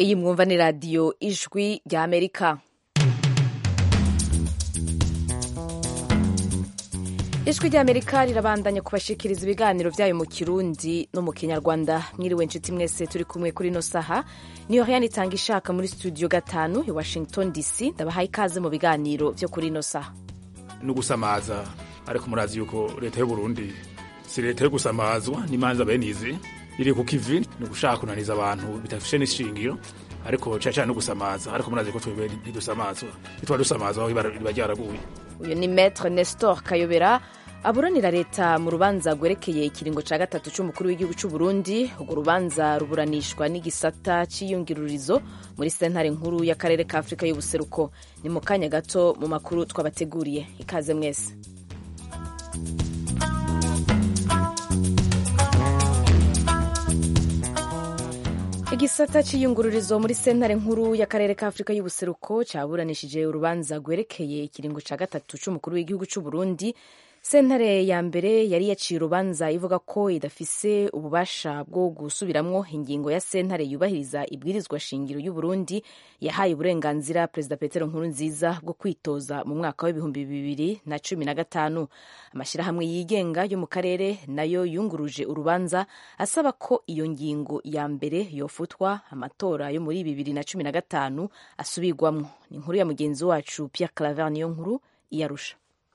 iyi mwumva ni radiyo ijwi rya amerika ijwi rya amerika rirabandanya kubashikiriza ibiganiro byayo mu kirundi no mu kinyarwanda mwiriwe inshuti mwese turi kumwe kuri ino saha niyo heyani itanga ishaka muri studio gatanu i washington dc ndabahaye ikaze mu biganiro byo kuri ino saha no gusamaza ariko murazi yuko leta y'u Burundi si leta yo gusamazwa n'imanza benizi iri ku kivi ni ugushaka kunaniza abantu bidafishe n'ishingiro ariko cyane cyane no gusamaza ariko murazi ko twebwe ntidusamazwa ntitwa dusamazwa aho riba ryaraguye uyu ni maître nestor kayobera aburanira leta mu rubanza rwerekeye ikiringo cya gatatu cy'umukuru w'igihugu cy'u Burundi urwo rubanza ruburanishwa n'igisata cy'iyungirurizo muri sentare nkuru y'akarere ka afurika y'ubuseruko ni mu kanya gato mu makuru twabateguriye ikaze mwese igisata cy'iyungururizo muri sentare nkuru y'akarere ka afurika y'ubuseruko cyaburanishije urubanza rwerekeye ikiringo cya gatatu cy'umukuru w'igihugu cy'u Burundi sentare ya mbere yari yaciye urubanza ivuga ko idafise ububasha bwo gusubiramwo ingingo ya sentare yubahiriza ibwirizwa shingiro y'u Burundi yahaye uburenganzira perezida Petero Nkurunziza bwo kwitoza mu mwaka w'ibihumbi bibiri na cumi na gatanu amashyirahamwe yigenga yo mu karere nayo yunguruje urubanza asaba ko iyo ngingo ya mbere yofutwa amatora yo muri bibiri na cumi na gatanu asubirwamwo ni inkuru ya mugenzi wacu Pierre Claver niyo nkuru iyarusha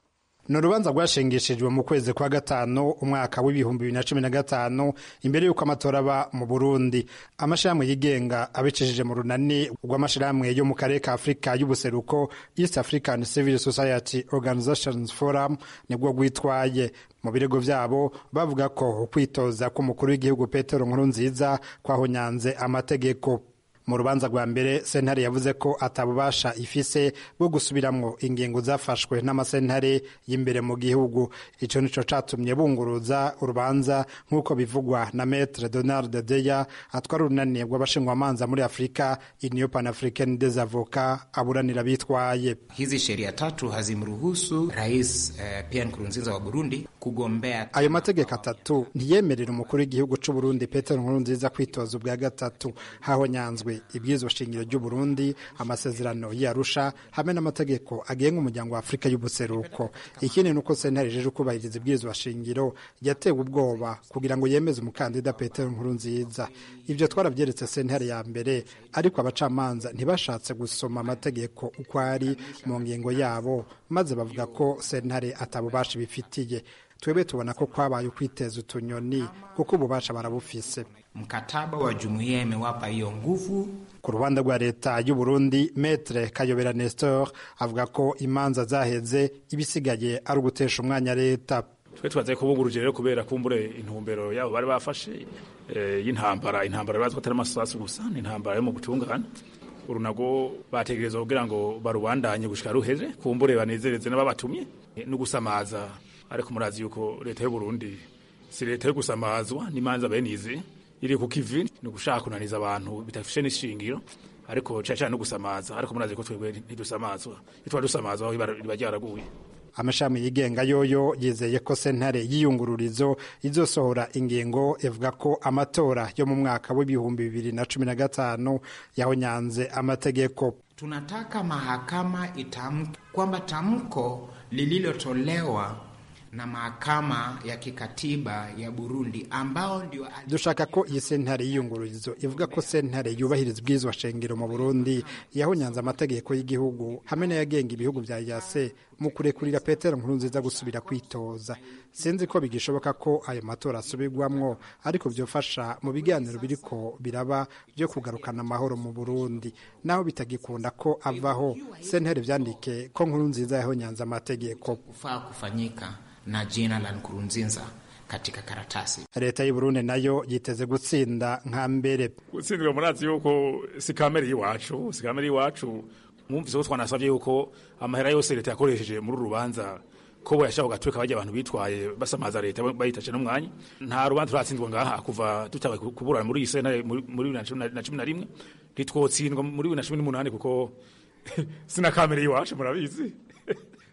ni urubanza rwashingishijwe mu kwezi kwa gatanu umwaka w'ibihumbi bibiri na cumi na gatanu imbere y'uko amatora aba mu burundi amashyirahamwe yigenga abicishije mu runani rw'amashyirahamwe yo mu karere ka afurika y'ubuseruko east african civil society organizations forum nibwo rwitwaye mu birego byabo bavuga ko ukwitoza k'umukuru w'igihugu petero nkurunziza kwahonyanze amategeko mu rubanza rwa mbere sentare yavuze ko atabubasha ifise bwo gusubiramwo ingingo zafashwe n'amasentare y'imbere mu gihugu ico nico catumye bunguruza urubanza nk'uko bivugwa na metre donald deya atwara urunani rw'abashingwamanza muri afurika union panafricaine des avocats aburanira bitwaye hizi sheria tatu hazimruhusu rais eh, Pierre Nkurunziza wa Burundi kugombea ayo mategeko atatu ntiyemerera umukuru w'igihugu c'u Burundi Petero Nkurunziza kwitoza ubwa gatatu hahonyanzwe ibwirizwa shingiro ry'u Burundi amasezerano y'Arusha hamwe n'amategeko agenga umuryango wa Afurika y'ubuseruko ikindi nuko sentare ijeje kubahiriza ibwirizwa shingiro yatewe ubwoba kugira ngo yemeze umukandida Petero Nkurunziza ivyo twaravyeretse sentare ya mbere ariko abacamanza ntibashatse gusoma amategeko uko ari mu ngingo yabo maze bavuga ko sentare atabubasha bifitiye twebwe tubona ko kwabaye ukwiteza utunyoni kuko ububasha barabufise mkataba wa jumuiya imewapa hiyo nguvu ku ruhande rwa leta y'u Burundi metre kayobera nestor avuga ko imanza zaheze ibisigaye ari ugutesha umwanya leta twe twaze kubuguruje rero kubera kumbure intumbero yabo bari bafashe y'intambara intambara bazi ko atari amasasu gusa ni intambara yo mu butungane urunago bategereza kugira ngo barubandanye gushika ruheze kumbure banezereze n'ababatumye no gusamaza ariko murazi yuko leta y'u Burundi si leta yo gusamazwa n'imanza benizi iri ku kivi ni ugushaka kunaniza abantu bidafishe n'ishingiro ariko cyane cyane no gusamaza ariko murazi ko twebwe ntidusamazwa ntitwa dusamazwa aho riba ryaraguye amashami yigenga yoyo yizeye ko sentare y'iyungururizo izosohora ingingo ivuga ko amatora yo mu mwaka w'ibihumbi bibiri na cumi na gatanu yahonyanze amategeko tunataka mahakama itamke kwamba tamko lililotolewa na mahakama ya kikatiba ya Burundi ambao ndio dushaka ko iyi sentare y'iyungururizo ivuga ko sentare yubahiriza ubwirizwa shingiro mu Burundi yahonyanze amategeko y'igihugu hamwe n'ayagenga ibihugu vya yase mu kurekurira Petero Nkurunziza gusubira kwitoza sinzi ko bigishoboka ko ayo matora asubirwamwo ariko vyofasha mu biganiro biriko biraba byo kugarukana amahoro mu Burundi naho bitagikunda ko avaho sentare vyandike ko Nkurunziza yahonyanze amategeko ufaa kufanyika na jina la Nkurunziza katika karatasi. Leta y'u Burundi nayo yiteze gutsinda nka mbere. Gutsindira murazi yuko si kamere y'iwacu, si kamere y'iwacu. Mwumvise ko twanasabye yuko amahera yose leta yakoresheje muri rubanza ko yashaka gatweka bajya abantu bitwaye basamaza leta bayitaje n'umwanya nta rubanza turatsinzwa ngaha kuva tutabaye kuburana muri iyi sena muri na cumi na rimwe ntitwotsindwa muri bibiri na cumi n'umunani kuko sina kamere y'iwacu murabizi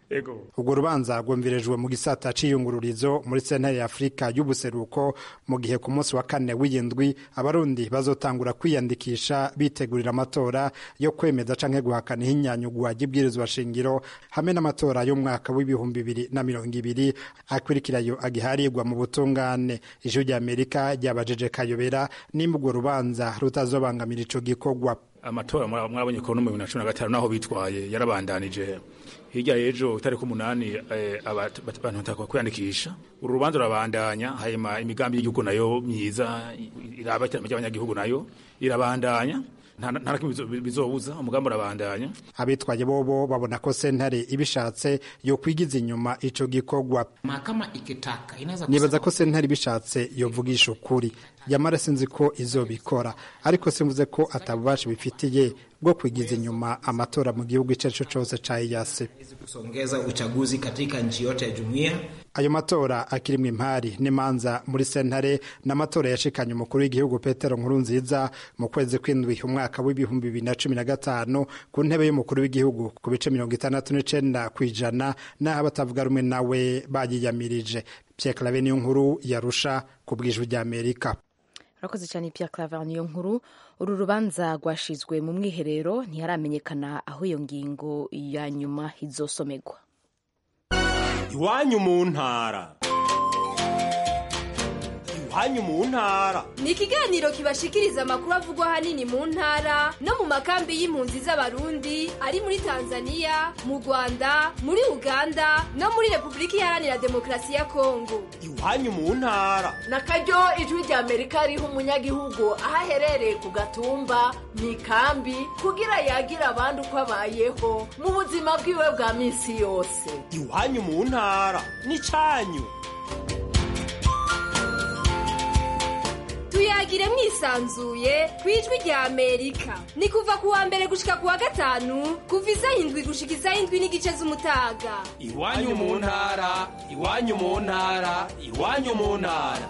ego urwo rubanza rwumvirijwe mu gisata c'iyungururizo muri sentare ya afurika y'ubuseruko mu gihe ku munsi wa kane w'iyindwi abarundi bazotangura kwiyandikisha bitegurira amatora yo kwemeza canke guhakana ihinyanyugwa ry'ibwirizwa shingiro hamwe n'amatora y'umwaka w'ibihumbi bibiri na mirongo ibiri akurikirayo agiharirwa mu butungane ijwi rya amerika ryabajije kayobera nimba urwo rubanza rutazobangamira ico gikorwa amatora mwabonye ko no mu bibiri na cumi na gatanu naho bitwaye yarabandanije hirya y'ejo itariki umunani abantu batakwa kwiyandikisha uru rubanza rurabandanya hanyuma imigambi y'igihugu nayo myiza iraba iterambere ry'abanyagihugu nayo irabandanya nta kimwe bizobuza umugambi urabandanya abitwaye bobo babona ko sentare ibishatse yo kwigiza inyuma ico gikorwa mahakama ikitaka inaweza nibaza ko sentare ibishatse yovugisha ukuri yamara sinzi ko izobikora ariko simvuze ko atabubasha bifitiye bwo kwigiza inyuma amatora mu gihugu icyo ari cyo cyose ca EAC kusongeza uchaguzi katika nchi yote ya jumuiya ayo matora akirimwo impari n'imanza muri sentare n'amatora yashikanye umukuru w'igihugu petero nkurunziza mu kwezi kw'indwi umwaka w'ibihumbi bibiri na cumi na gatanu ku ntebe y'umukuru w'igihugu ku bice mirongo itandatu n'icenda kw'ijana n'aho abatavuga rumwe nawe bayiyamirije pierre clave niyo nkuru yarusha ku bwijwi rya amerika urakoze cyane Pierre Claver niyo nkuru uru rubanza rwashizwe mu mwiherero ntiharamenyekana aho iyo ngingo ya nyuma izosomerwa iwanyu mu ntara iwanyu mu ntara ni ikiganiro kibashikiriza amakuru avugwa ahanini mu ntara no mu makambi y'impunzi z'abarundi ari muri tanzania mu rwanda muri uganda no muri repubulika iharanira demokarasi ya kongo iwanyu mu ntara na karyo ijwi rya amerika riha umunyagihugu aho aherereye ku gatumba mu ikambi kugira yagire abandi uko abayeho mu buzima bwiwe bwa minsi yose iwanyu mu ntara n'icanyu tuyagire mwisanzuye ku ijwi rya amerika ni kuva ku wa mbere gushika ku wa gatanu kuva isaha indwi gushika isaha indwi n'igice z'umutaga iwanyu mu ntara iwanyu mu ntara iwanyu mu ntara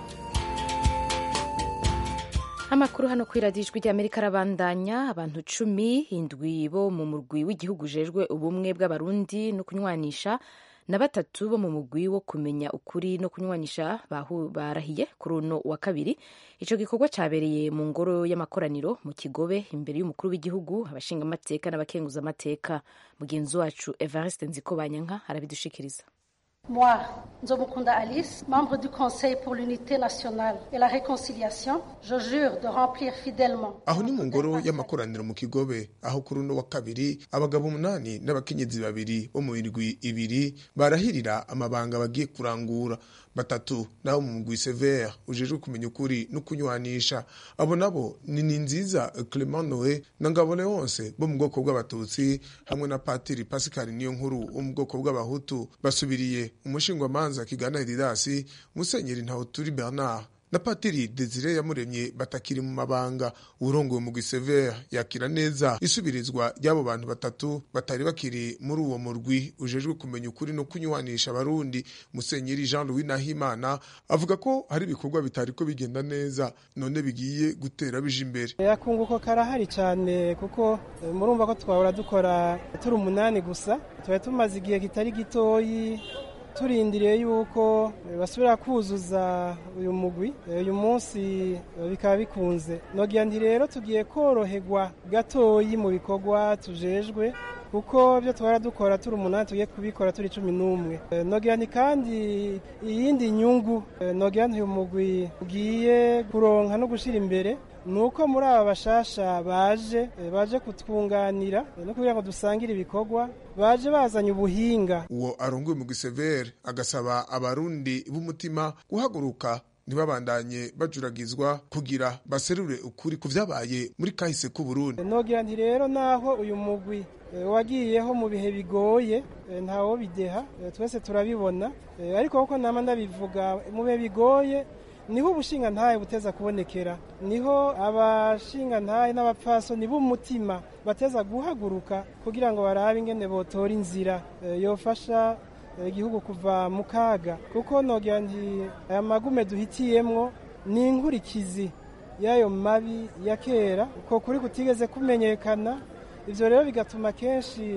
amakuru hano kuri radiyo ijwi ry'amerika arabandanya abantu cumi indwi bo mu murwi w'igihugu ujejwe ubumwe bw'abarundi no kunywanisha na batatu bo mu mugwi wo kumenya ukuri no kunywanisha barahiye kuri uno wa kabiri icyo gikorwa cyabereye mu ngoro y'amakoraniro mu kigobe imbere y'umukuru w'igihugu abashingamateka n'abakenguzamateka mugenzi wacu evariste nziko banyanka arabidushikiriza Moi, Nzomukunda Alice, membre du Conseil pour l'unité nationale et la réconciliation, je jure de remplir fidèlement. aho ni mu ngoro y'amakoraniro mu kigobe aho kuri uno wa kabiri abagabo umunani n'abakenyezi babiri bo mu mirwi ibiri barahirira amabanga bagiye kurangura batatu nabo mu mugwi severe ujejwe kumenya ukuri no kunywanisha abo nabo ni ni nziza clement noe na ngabo leonce bo mu bwoko bw'abatutsi hamwe na patiri pascal niyo nkuru wo mu bwoko bw'abahutu basubiriye umushingwamanza kigana eridasi musenyeri ntawuturi bernard na patiri desire yamuremye batakiri mu mabanga urongoye umugwi severe yakira neza isubirizwa ry'abo bantu batatu batari bakiri muri uwo murwi ujejwe kumenya ukuri no kunywanisha abarundi musenyeri jean louis nahimana avuga ko hari ibikorwa bitari ko bigenda neza none bigiye gutera bije imbere akunguko karahari cyane kuko eh, murumva ko twahora dukora turi umunani gusa tuba tumaze igihe kitari gitoyi turindiriye yuko eh, basubira kuzuza uyu mugwi Eh, uyu munsi eh, bikaba bikunze nogira nti rero tugiye koroherwa gatoyi mu bikorwa tujejwe kuko byo twara dukora turi umunani tugiye kubikora turi cumi n'umwe Eh, nogira nti kandi iyindi nyungu eh, nogira nti uyu mugwi ugiye kuronka no gushira imbere nuko muri aba bashasha baje eh, baje kutwunganira eh, no kugira ngo dusangire ibikorwa baje bazanye ubuhinga uwo arongoye umugwi severe agasaba abarundi b'umutima guhaguruka ntibabandanye bajuragizwa kugira baserure ukuri ku vyabaye muri kahise k'uburundi nogira nti rero naho uyu mugwi eh, wagiyeho mu bihe bigoye eh, ntawo bideha eh, twese turabibona Eh, ariko kuko nama ndabivuga mu bihe bigoye niho ubushinga ntahe buteza kubonekera niho abashinga ntahe n'abapfasoni b'umutima bateza guhaguruka kugira ngo barabe ingene botora inzira eh, yofasha eh, igihugu kuva mu kaga kuko nogira nti aya magume duhitiyemwo ni inkurikizi y'ayo mabi ya kera uko kuri kutigeze kumenyekana ivyo rero bigatuma kenshi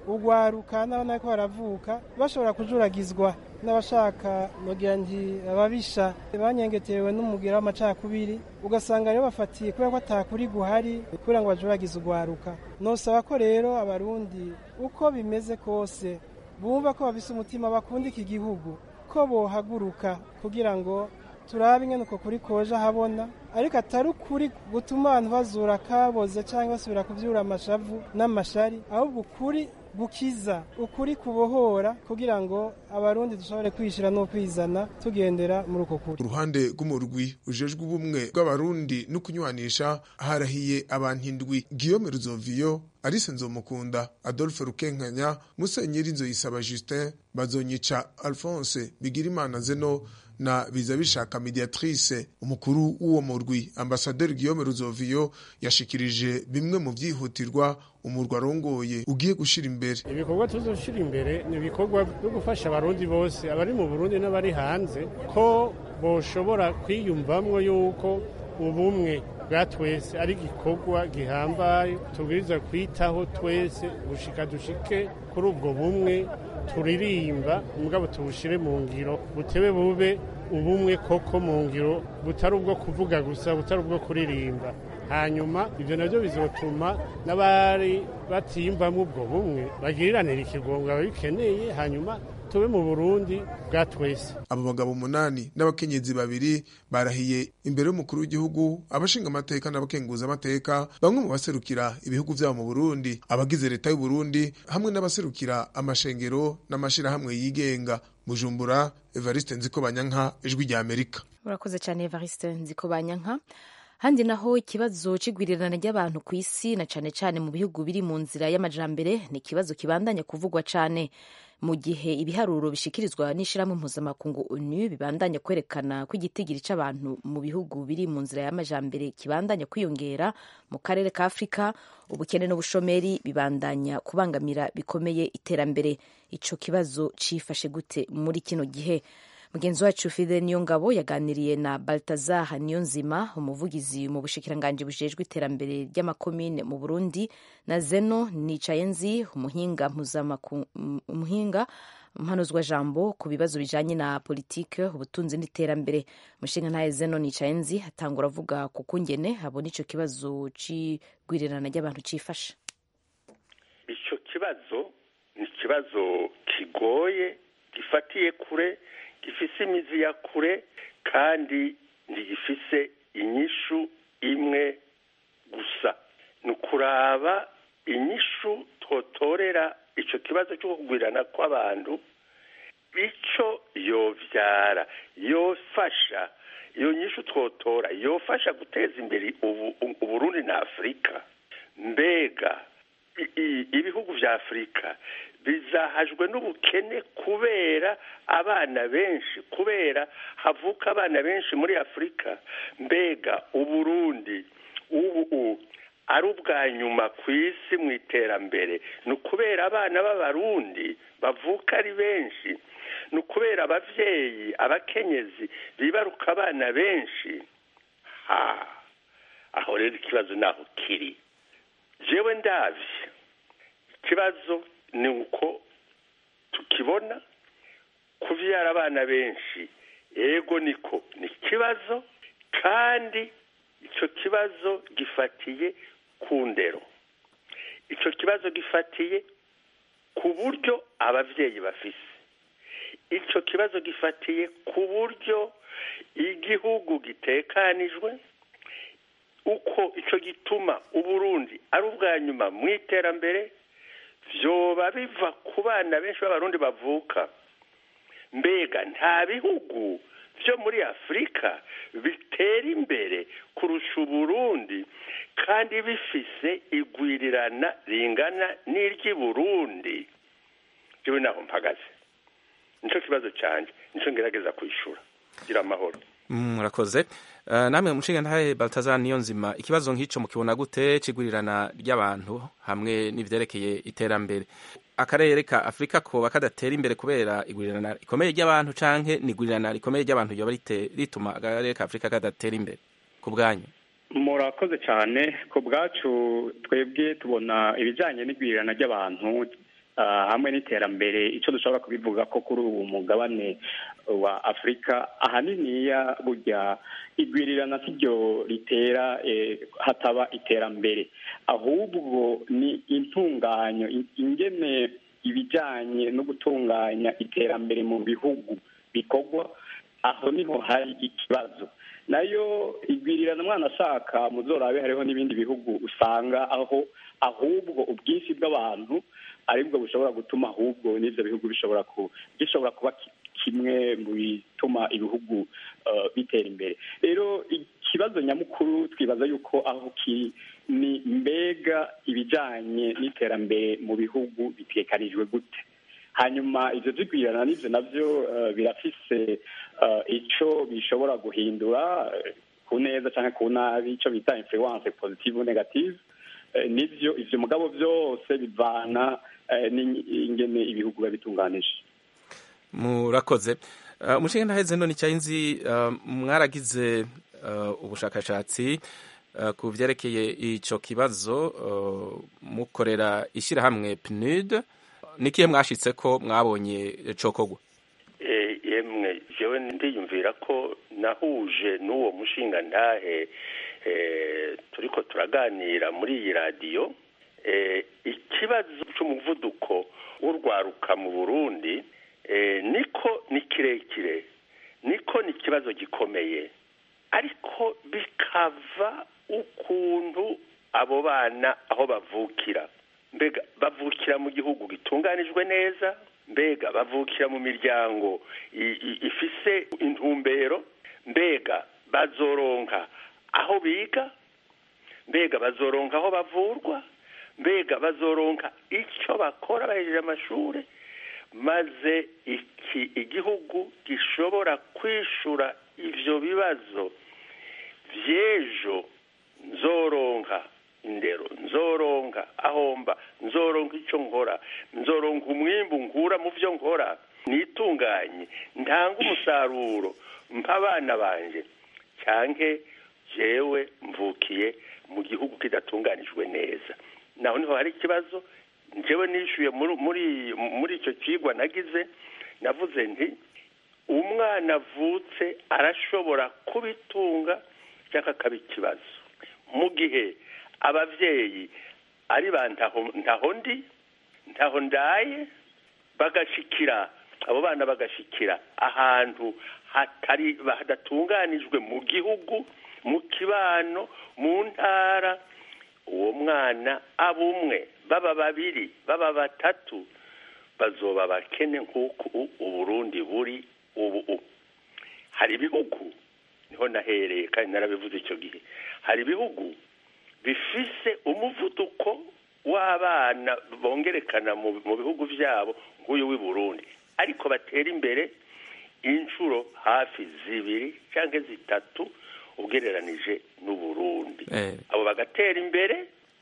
ugwaruka n'abana ko baravuka bashobora kujuragizwa n'abashaka nogira nti ababisha banyengetewe n'umugira w'amacakubiri ugasanga rero bafatiye kubera ko atakuri guhari kugira ngo bajuragize ugwaruka nosaba ko rero abarundi uko bimeze kose bumva ko bafise umutima bakunda iki gihugu ko bohaguruka kugira ngo turabe ingene uko kuri koje ahabona ariko atari ukuri gutuma abantu bazura kaboze cyangwa basubira kuvyura amashavu n'amashari ahubwo ukuri gukiza ukuri kubohora kugira ngo abarundi dushobore kwishira no kwizana tugendera muri uko kuri uruhande rw'umurwi ujejwe ubumwe bw'abarundi no kunywanisha harahiye abantu indwi Guillaume Ruzoviyo Alice Nzomukunda Adolphe Rukenkanya Musenyeri Nzoyisaba Justin Bazonyica Alphonse Bigirimana Zeno na biza bishaka mediatrice umukuru w'uwo murwi ambasaderi Guillaume Ruzoviyo yashikirije bimwe mu byihutirwa umurwa arongoye ugiye gushira imbere ibikorwa tuzoshira imbere ni ibikorwa byo gufasha abarundi bose abari mu Burundi n'abari hanze ko boshobora kwiyumvamwo yuko ubumwe bwa twese ari igikorwa gihambaye tubwiriza kwitaho twese gushika dushike kuri ubwo bumwe turirimba mugabo tubushire mu ngiro butebe bube ubumwe koko mu ngiro butari ubwo kuvuga gusa butari ubwo kuririmba hanyuma ibyo nabyo bizotuma n'abari batiyumvamo ubwo bumwe bagiriranira ikigongo ababikeneye hanyuma tube mu burundi bwa twese abo bagabo umunani n'abakenyezi babiri barahiye imbere y'umukuru w'igihugu abashinga amateka n'abakenguza amateka bamwe mu baserukira ibihugu vyabo mu burundi abagize leta y'u Burundi hamwe n'abaserukira amashengero n'amashirahamwe yigenga bujumbura evariste nziko banyanka ijwi rya amerika urakoze cyane evariste nziko banyanka handi naho ikibazo c'igwirirana ry'abantu ku isi na cane cane mu bihugu biri mu nzira y'amajambere ni ikibazo kibandanya kuvugwa cane mu gihe ibiharuro bishikirizwa n'ishirahamwe mpuzamakungu onu bibandanya kwerekana ko igitigiri c'abantu mu bihugu biri mu nzira y'amajambere kibandanya kwiyongera mu karere ka afurika ubukene n'ubushomeri bibandanya kubangamira bikomeye iterambere ico kibazo cifashe gute muri kino gihe mugenzi wacu fide niyongabo yaganiriye na baltazar niyonzima umuvugizi mu bushikiranganji bujejwe iterambere ry'amakomine mu burundi na zeno nicayenzi umuhinga umuhinga mpanuzwa jambo ku bibazo bijanye na politike ubutunzi n'iterambere umushinga ntaye zeno nicayenzi atangura avuga ku kungene abona ico kibazo c'igwirirana ry'abantu cifashe ico kibazo ni ikibazo kigoye gifatiye kure gifise imizi ya kure kandi ntigifise inyishu imwe gusa ni ukuraba inyishu twotorera ico kibazo cyo kugwirana kw'abantu ico yovyara yofasha iyo nyishu twotora yofasha guteza imbere uburundi na afurika mbega ibihugu vya afurika bizahajwe n'ubukene kubera abana benshi kubera havuka abana benshi muri afurika mbega uburundi ubu ari ubwa nyuma ku isi mu iterambere ni ukubera abana b'abarundi bavuka ari benshi ni ukubera ababyeyi abakenyezi bibaruka abana benshi ha aho rero ikibazo naho kiri jewe ndavye ikibazo ni uko tukibona kuvyara abana benshi ego niko ni ikibazo kandi ico kibazo gifatiye ku ndero ico kibazo gifatiye ku buryo abavyeyi bafise ico kibazo gifatiye ku buryo igihugu gitekanijwe uko ico gituma uburundi ari ubwa nyuma mu iterambere vyoba biva ku bana benshi b'abarundi bavuka mbega nta bihugu vyo muri afurika bitera imbere kurusha uburundi kandi bifise igwirirana ringana n'iry'i burundi jewe naho mpagaze nico kibazo canje nico ngerageza kwishura gira amahoro murakoze namwe mushinga ntahe baltazar niyo nzima ikibazo nk'ico mukibona gute kigurirana ry'abantu hamwe n'ivyerekeye iterambere akarere ka afurika koba kadatera imbere kubera igurirana rikomeye ry'abantu canke nigurirana rikomeye ry'abantu ryoba rituma akarere ka afurika kadatera imbere ku bwanyu murakoze cyane ku bwacu twebwe tubona ibijyanye n'igwirirana ry'abantu ah, hamwe n'iterambere icyo dushobora kubivuga ko kuri ubu mugabane wa afurika ahaniniya burya igwirirana si ryo ritera eh, hataba iterambere ahubwo ni intunganyo in- ingene ibijyanye no gutunganya iterambere mu bihugu bikorwa aho niho hari ikibazo nayo igwirirana mwana ashaka muzorabe hariho n'ibindi bihugu usanga aho ahubwo ubwinshi bw'abantu aribwo bushobora gutuma ahubwo n'ibyo bihugu bishobora ku gishobora kuba ki- kimwe mu bituma ibihugu eh, bitera imbere rero ikibazo nyamukuru twibaza yuko aho kiri ni mbega ibijyanye n'iterambere mu bihugu bitekanijwe gute hanyuma ibyo byigwirana n'ibyo nabyo eh, birafise eh, ico bishobora guhindura eh, ku neza cyangwa ku nabi icyo bita influence positive negative Eh, nivyo ivyo mugabo byose bivana eh, n'ingene ibihugu biba bitunganije murakoze Uh, umushinga ntaheze none icyayinzi uh, mwaragize uh, ubushakashatsi uh, ku vyerekeye ico kibazo uh, mukorera ishyirahamwe PNUD nikihe mwashitse ko mwabonye cokogwa Eh, yemwe jewe ndiyumvira ko nahuje n'uwo mushinga ntahe eh, turiko turaganira muri iyi radiyo eh, ikibazo c'umuvuduko w'urwaruka mu burundi eh, niko ni kirekire niko ni ikibazo gikomeye ariko bikava ukuntu abo bana aho bavukira mbega bavukira mu gihugu gitunganijwe neza mbega bavukira mu miryango i- i- ifise intumbero mbega bazoronka aho biga mbega bazoronka aho bavurwa mbega bazoronka icyo bakora bahejeje amashuri maze iki igihugu gishobora kwishura ivyo bibazo vy'ejo nzoronka indero nzoronka ahomba nzoronka icyo nkora nzoronka umwimbu nkura mu byo nkora nitunganye ntanga umusaruro mpa abana banje cyanke jewe mvukiye mu gihugu kidatunganijwe neza naho niho hari ikibazo njyewe nishyuye muri muri muri icyo kigwa nagize navuze nti umwana avutse arashobora kubitunga cyangwa akaba ikibazo mu gihe ababyeyi ari ba ntaho ntaho ndi ntaho ndaye bagashikira abo bana bagashikira ahantu hatari hadatunganijwe mu gihugu mu kibano mu ntara uwo mwana aba umwe baba babiri baba batatu bazoba bakene nk'uko uburundi buri ubu hari ibihugu niho nahereye kandi narabivuze icyo gihe hari ibihugu bifise umuvuduko w'abana bongerekana mu bihugu byabo nk'uyu w'i burundi ariko batera imbere inshuro hafi zibiri cyangwa zitatu ugereranije n'uburundi abo bagatera imbere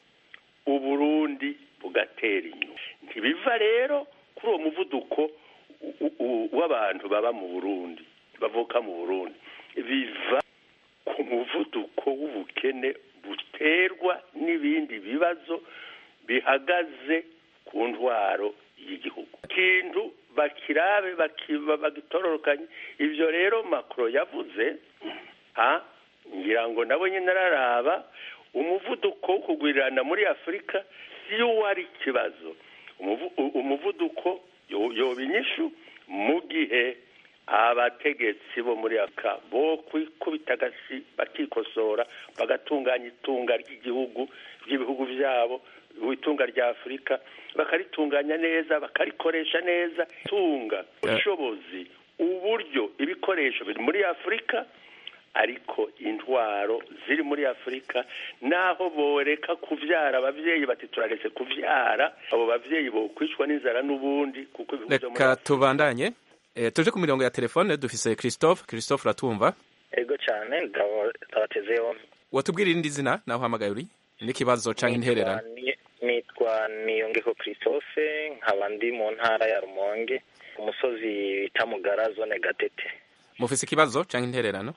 uburundi bugatera inyuma ntibiva rero kuri uwo muvuduko w'abantu baba mu burundi bavuka mu burundi biva ku muvuduko w'ubukene buterwa n'ibindi bibazo bihagaze ku ntwaro y'igihugu ikintu bakirabe bagitororokanye ibyo rero makoro yavuze ha ngira ngo nabo nyine araraba umuvuduko wo kugwirirana muri afurika si wo wari ikibazo umuvuduko yoba inyishu mu gihe abategetsi bo muri afurika bo kwikubita agasi bakikosora bagatunganya itunga ry'igihugu ry'ibihugu byabo itunga rya afurika bakaritunganya neza bakarikoresha neza itunga ubushobozi uburyo ibikoresho biri muri afurika ariko intwaro ziri muri afurika naho boreka kuvyara abavyeyi bati turaretse kuvyara abo bavyeyi bokwicwa n'inzara n'ubundi kuko reka tubandanye e, tuje ku mirongo ya telefone dufise christophe christophe uratumva ego cyane ndabatezeho watubwira irindi zina naho uhamagaye uri n'ikibazo canke intererano nitwa niyongeho christophe nkaba ndi mu ntara ya rumonge umusozi bita mugara zone gatete mufise ikibazo canke intererano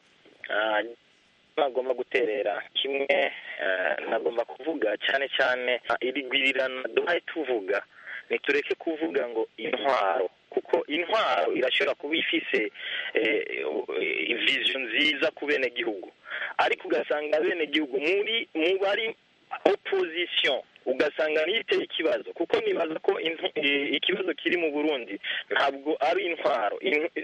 nagomba guterera kimwe nagomba kuvuga cyane cyane iri gwirirana duhaye tuvuga nitureke kuvuga ngo intwaro kuko intwaro irashobora kuba ifise vision nziza ku benegihugu ariko ugasanga abenegihugu muri mu bari opposition ugasanga niteye ikibazo kuko nibaza ko ikibazo kiri mu burundi ntabwo ari intwaro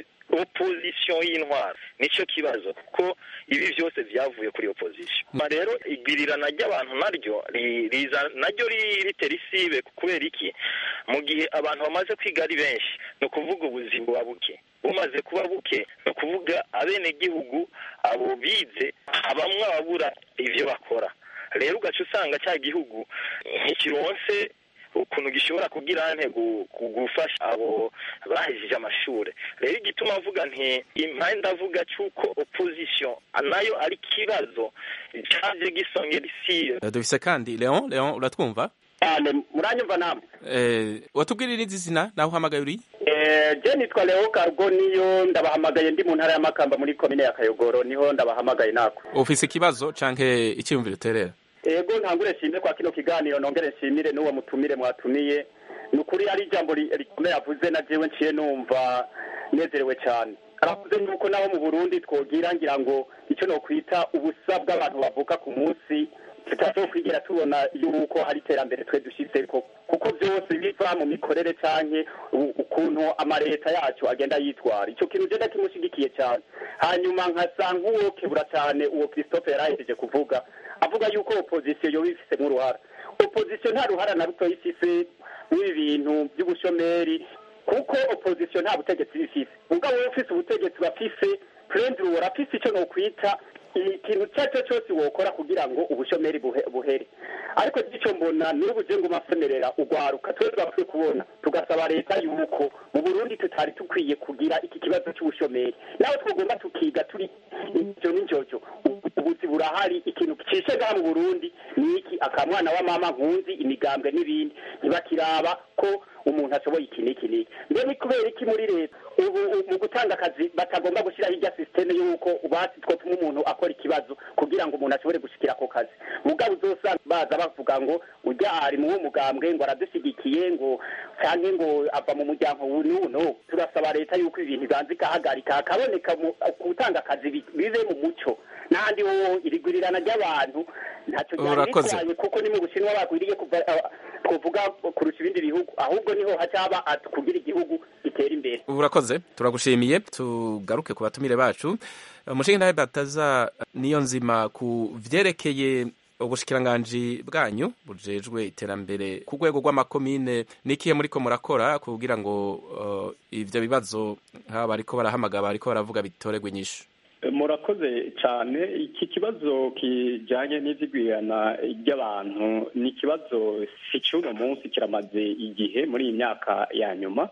opposition y'intwaro nicyo kibazo kuko ibi byose byavuye kuri opposition rero igwirirana ry'abantu naryo riza naryo ritera isibe kubera iki mu gihe abantu bamaze kwiga ari benshi ni ukuvuga ubuzima buba buke bumaze kuba buke ni ukuvuga abenegihugu abo bize bamwe ababura ibyo bakora rero ugaca usanga cya gihugu ntikironse ukuntu gishobora kugira nte gufasha abo bahejeje amashuri rero igituma avuga nti impande avuga cy'uko opposition nayo ari ikibazo cyaje gisongera isi dufise kandi leon leon uratwumva cyane muranyumva namwe eh watubwirira izi zina naho uhamagaye uri eh je nitwa Leo Cargo niyo ndabahamagaye ndi mu ntara ya Makamba muri komine ya Kayogoro niho ndabahamagaye nako ufise ikibazo canke icyumviro uterera ego ntangure nshimire kwa kino kiganiro nongere nshimire n'uwo mutumire mwatumiye ni ukuri ari ijambo rikomeye avuze na jewe nciye numva nezerewe cyane aravuze yuko nabo mu burundi twogira ngira ngo icyo nokwita ubusa bw'abantu bavuka ku munsi tutazokwigera tubona yuko hari iterambere twe dushyizeko kuko byose biva mu mikorere canke ukuntu amaleta yacu agenda yitwara icyo kintu je ndakimushigikiye cyane hanyuma nkasa nk'uwo kebura cyane uwo christophe yarahejeje kuvuga avuga yuko opposition yoba ifisemo uruhara opposition nta ruhara na ruto ifise n'ibi bintu by'ubushomeri kuko opposition nta butegetsi bifise ubwo wowe ufise ubutegetsi bafise prendre urafise icyo nokwita ikintu icyo ari cyo cyose wokora kugira ngo ubushomeri buhere ariko icyo mbona n'ubu je ngo masemerera ugwaruka twe twakwiye kubona tugasaba leta yuko mu burundi tutari tukwiye kugira iki kibazo cy'ubushomeri nawe twagomba tukiga turi icyo n'icyoco ubuzi burahari ikintu cishe ngaha mu burundi ni iki akamwana wa mama nkunzi imigambwe n'ibindi ntibakiraba ko umuntu ashoboye iki n'iki n'iki mbe ni kubera iki muri leta ubu mu gutanga akazi batagomba gushyiraho irya sisiteme y'uko basi twotuma umuntu akora ikibazo kugira ngo umuntu ashobore gushikira ako kazi mugabo uzosanga baza bavuga ngo ujya ari mu mugambwe ngo aradushyigikiye ngo cyangwa ngo ava mu muryango n'uno turasaba leta y'uko ibintu ibanza ikahagarika hakaboneka gutanga akazi bibe mu muco n'ahandi ho irigurirana ry'abantu ntacyo byari bitwaye kuko ni mu bushinwa bagwiriye kuva twavuga kurusha ibindi bihugu ahubwo niho hacaba kugira igihugu gitera imbere urakoze turagushimiye tugaruke ku batumire bacu umushinga nawe bataza niyo nzima ku vyerekeye ubushikiranganji bwanyu bujejwe iterambere ku rwego rw'amakomine n'ikihe muriko murakora kugira ngo uh, ivyo bibazo nk'aba bariko barahamagara bariko baravuga bitoregwe inyishu murakoze cyane iki kibazo kijyanye n'izigwirana ry'abantu ni ikibazo si cy'uno munsi kiramaze igihe muri iyi myaka ya nyuma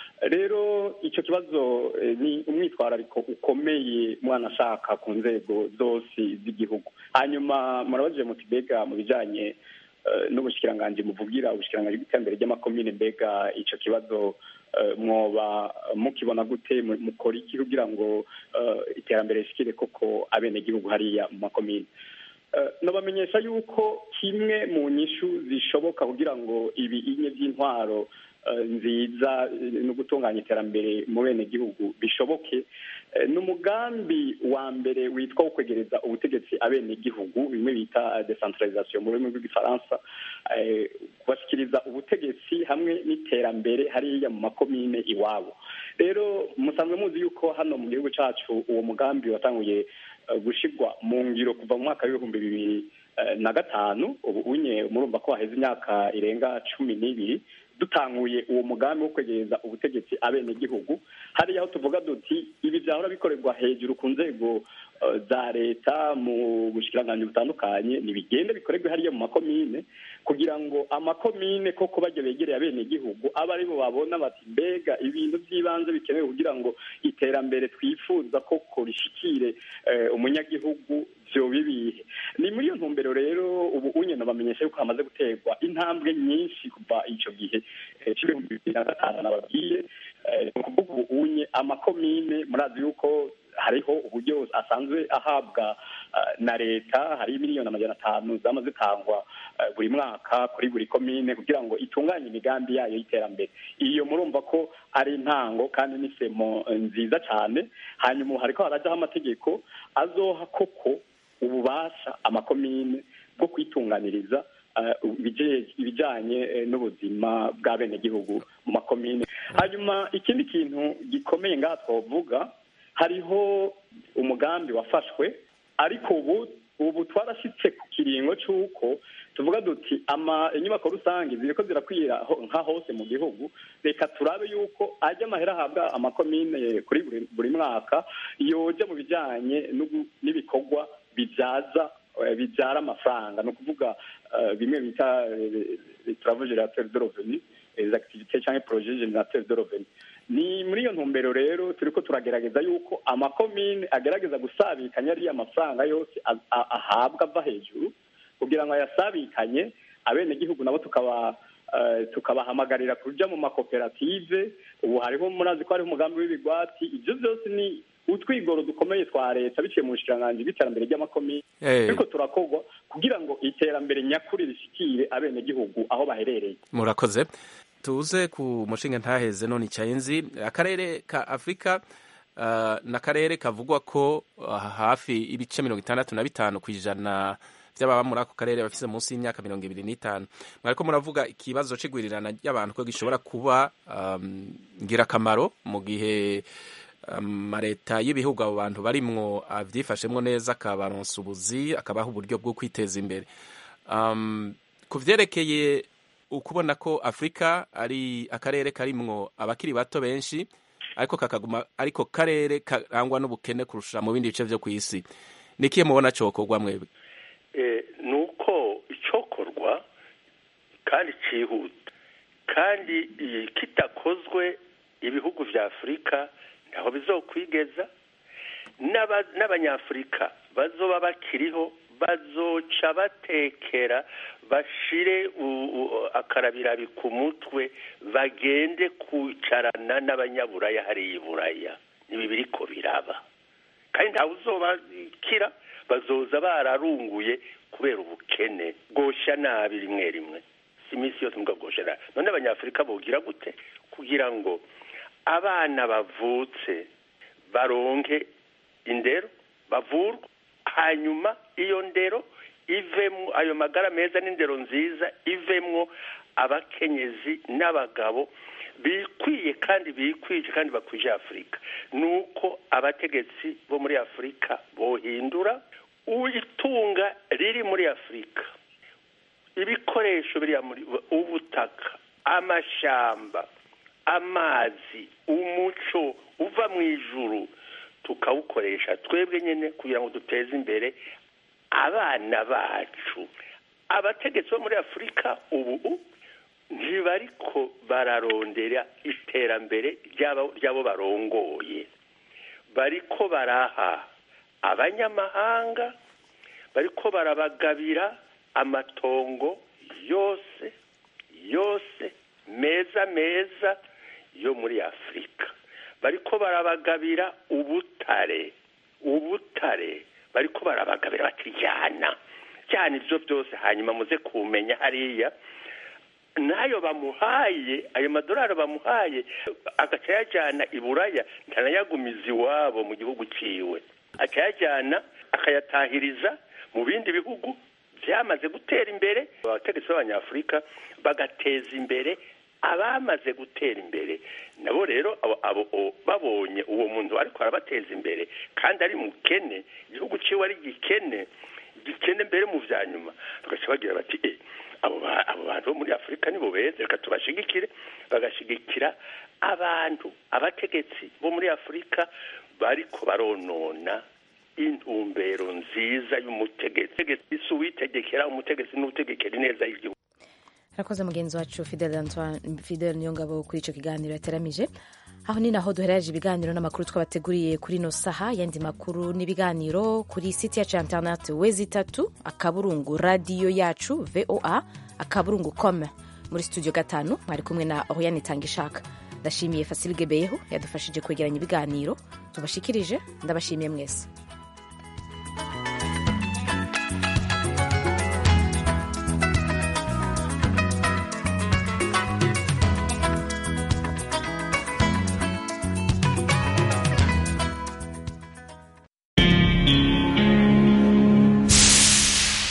rero icyo kibazo ni umwitwarariko ukomeye mwana ashaka ku nzego zose z'igihugu hanyuma murabajije muti mbega mu bijyanye n'ubushikiranganji muvugira ubushikiranganji bw'iterambere ry'amakomine mbega icyo kibazo mwoba mukibona gute mukora iki kugira ngo iterambere rishikire koko abenegihugu hariya mu makomine nabamenyesha yuko kimwe mu nyishu zishoboka kugira ngo ibi inye by'intwaro nziza no gutunganya iterambere mu benegihugu bishoboke ni umugambi wa mbere witwa wo kwegereza ubutegetsi abenegihugu bimwe bita decentralisation mu rurimi rw'igifaransa kubashyikiriza ubutegetsi hamwe n'iterambere hariya mu makomine iwabo rero musanzwe muzi yuko hano mu gihugu cyacu uwo mugambi watanguye gushyirwa mu ngiro kuva mu mwaka w'ibihumbi bibiri na gatanu ubu unye murumva ko haheze imyaka irenga cumi n'ibiri dutanguye uwo mugambi wo kwegereza ubutegetsi abenegihugu hariya aho tuvuga duti ibi byahora bikorerwa hejuru ku nzego za leta mu bushikiranganji butandukanye ntibigende bikorerwe hariya mu makomine kugira ngo amakomine koko bajya begereye abenegihugu abe aribo babona bati mbega ibintu by'ibanze bikenewe kugira ngo iterambere twifuza koko rishikire umunyagihugu byo bibihe ni muri iyo ntumbero rero ubu unyene bamenyesha yuko hamaze guterwa intambwe nyinshi kuva icyo gihe c'ibihumbi bibiri na gatanu nababwiye ni ukuvuga ubu unye amakomine murazi yuko hariho uburyo asanzwe ahabwa na leta hari miliyoni amajana atanu zama zitangwa buri mwaka kuri buri komine kugira ngo itunganye imigambi yayo y'iterambere iyo murumva ko ari intango kandi n'isemo nziza cyane hanyuma hariko harajyaho amategeko azoha koko ububasha amakomine bwo kwitunganiriza ibijyanye n'ubuzima bw'abenegihugu mu makomine hanyuma ikindi kintu gikomeye ngaha twavuga hariho umugambi wafashwe ariko ubu ubu twarashyitse ku kiringo cy'uko tuvuga duti inyubako rusange ziriko zirakwira nka hose mu gihugu reka turabe yuko ajya amahera ahabwa amakomine kuri buri mwaka yoja mu bijyanye n'ibikorwa bibyaza bibyara amafaranga ni ukuvuga bimwe bita travaux générateurs de revenu les activités cyangwa projet générateur de revenu ni muri iyo ntumbero rero turiko turagerageza yuko amakomine agerageza gusabikanya ariya mafaranga yose ahabwa ava hejuru kugira ngo ayasabikanye abenegihugu nabo tukaba tukabahamagarira kuja mu makoperative ubu hariho murazi ko hariho umugambi w'ibigwati ibyo byose ni utwigoro dukomeye twa leta biciye mu bushikiranganji bw'iterambere ry'amakomine ariko turakorwa kugira ngo iterambere nyakuri rishikire abenegihugu aho baherereye murakoze tuze ku mushinga ntaheze none icyenzi akarere ka afurika uh, ni akarere kavugwa ko uh, hafi ibice mirongo itandatu na bitanu ku ijana by'ababa muri ako karere bafise munsi y'imyaka mirongo ibiri n'itanu mwariko muravuga ikibazo c'igwirirana ry'abantu ko gishobora kuba um, ngirakamaro mu gihe amaleta um, y'ibihugu abo bantu barimwo avyifashemwo neza akabaronsa ubuzi akabaha uburyo bwo kwiteza imbere um, ku vyerekeye ukubona ko afurika ari akarere karimwo abakiri bato benshi ariko kakaguma ariko karere karangwa n'ubukene kurusha mu bindi bice vyo ku isi nikiye mubona cokorwa mwebwe ni uko icokorwa kandi cyihuta kandi kitakozwe ibihugu vya afurika ntaho bizokwigeza n'abanyafurika bazoba bakiriho bazoca batekera bashire akarabirabi ku mutwe bagende kwicarana n'abanyaburaya hariya iburaya ibi biriko biraba kandi ntawe uzobakira bazoza bararunguye kubera ubukene bwosha nabi rimwe rimwe si iminsi yose mbwa bwosha nabi none abanyafurika bogira gute kugira ngo abana bavutse baronke indero bavurwe hanyuma iyo ndero ivemwo ayo magara meza n'indero nziza ivemwo abakenyezi n'abagabo bikwiye kandi bikwije kandi bakwije afurika ni uko abategetsi bo muri afurika bohindura itunga riri muri afurika ibikoresho biriya muri ubutaka amashamba amazi umuco uva mu ijuru tukawukoresha twebwe nyine kugira ngo duteze imbere abana bacu abategetsi bo muri afurika ubu ntibariko bararondera iterambere ry'abo barongoye bariko baraha abanyamahanga bariko barabagabira amatongo yose yose meza meza yo muri afurika bariko barabagabira ubutare ubutare bariko barabagabira bati jyana jyana ibyo byose hanyuma muze kumenya hariya n'ayo bamuhaye ayo madolari bamuhaye agaca yajyana i buraya ntanayagumiza iwabo mu gihugu ciwe akayajyana akayatahiriza mu bindi bihugu byamaze gutera imbere abategetsi b'abanyafurika bagateza imbere abamaze gutera imbere nabo rero abo babonye uwo muntu ariko arabateza imbere kandi ari mukene igihugu ciwe ari gikene gikene mbere mu vya nyuma bagaca bagira bati eh abo bantu bo muri afurika nibo beza reka tubashigikire bagashigikira abantu abategetsi bo muri afurika bariko baronona intumbero nziza y'umutegetsi isi uwitegekera umutegetsi n'utegekera ineza y'igihugu arakoze mugenzi wacu fidel antoine fidel niyongabo kuri icyo kiganiro yateramije aho ni naho duherereje ibiganiro n'amakuru twabateguriye kuri ino saha yandi makuru n'ibiganiro kuri site yacu ya interineti wezi itatu akaburungu radiyo yacu voa akaburungu com muri studio gatanu mwari kumwe na oriane itanga ishaka ndashimiye fasilge beyeho yadufashije kwegeranya ibiganiro tubashikirije ndabashimiye mwese